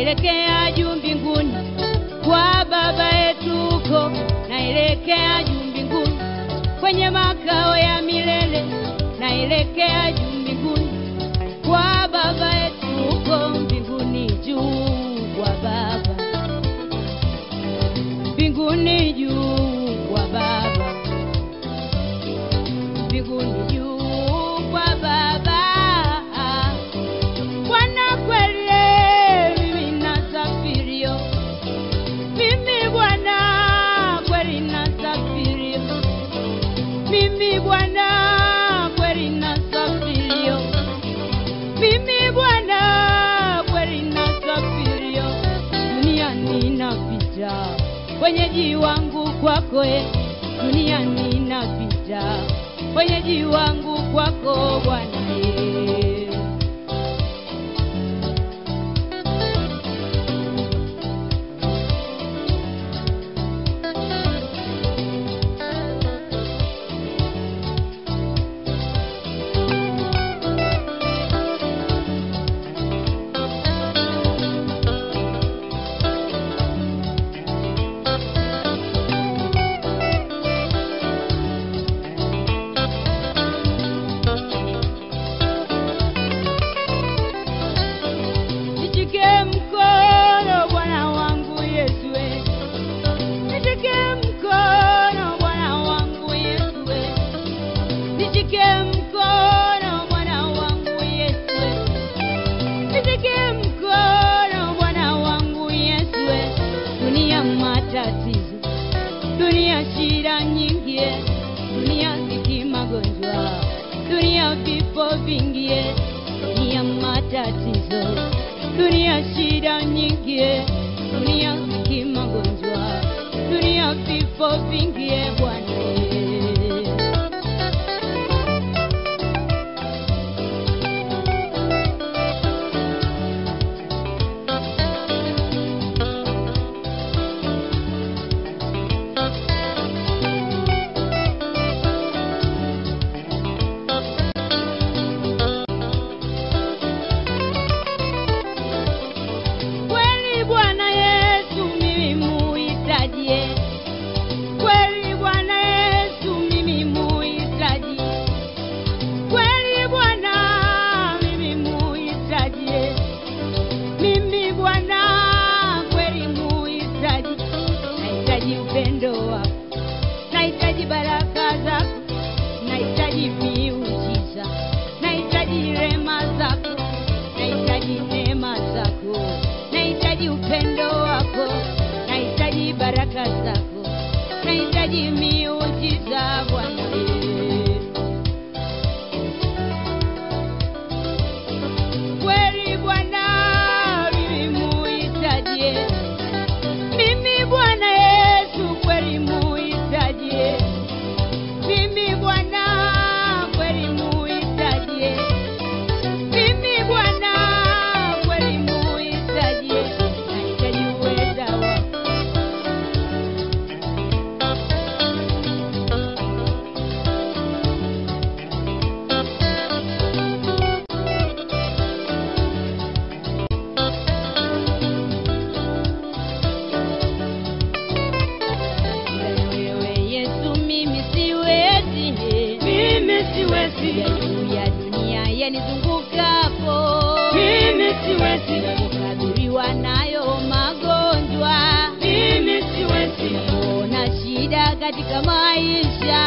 naelekea juu mbinguni kwa baba yetu huko, naelekea juu mbinguni kwenye makao ya milele, naelekea juu mbinguni kwa baba yetu huko mbinguni juu kwa baba mbinguni juu kwa baba mbinguni juu kwa baba Bwana kweli mimi nasafirio mimi Bwana kweli nasafirio mimi Bwana kweli nasafirio mimi Bwana kweli nasafirio duniani napita wenyeji wangu kwako e duniani napita wenyeji wangu kwako Bwana e Nishike mkono Bwana wangu Yesu, we. nishike mkono Bwana wangu Yesu, we. nishike mkono Bwana wangu Yesu, we. nishike mkono Bwana wangu Yesu, we. dunia matatizo, dunia shida nyingi, eh. dunia dhiki, magonjwa, dunia vifo vingi, eh. dunia matatizo dunia shida nyingi, eh. dunia dhiki, magonjwa, dunia vifo vingi, eh, Bwana eh. Kweli Bwana Yesu mimi muhitaji, eh. kweli Bwana Yesu mimi muhitaji, kweli Bwana mimi muhitaji, eh. mimi Bwana kweli muhitaji, nahitaji upendo wako, nahitaji baraka zako, nahitaji miujiza, nahitaji rema zako, nahitaji neema zako, nahitaji upendo wako, nahitaji baraka zako, nahitaji miujiza Bwana. Kweli Bwana mimi muhitaji, mimi Bwana Yesu kweli muhitaji, mimi Bwana kweli muhitaji, mimi Bwana kweli muhitaji, nahitaji uweza wako wewe Yesu, mimi siwezi, Mimi siwezi, juu ya dunia yanizungukapo, mimi siwezi, kukabiliwa nayo magonjwa, mimi siwezi, ona shida katika maisha,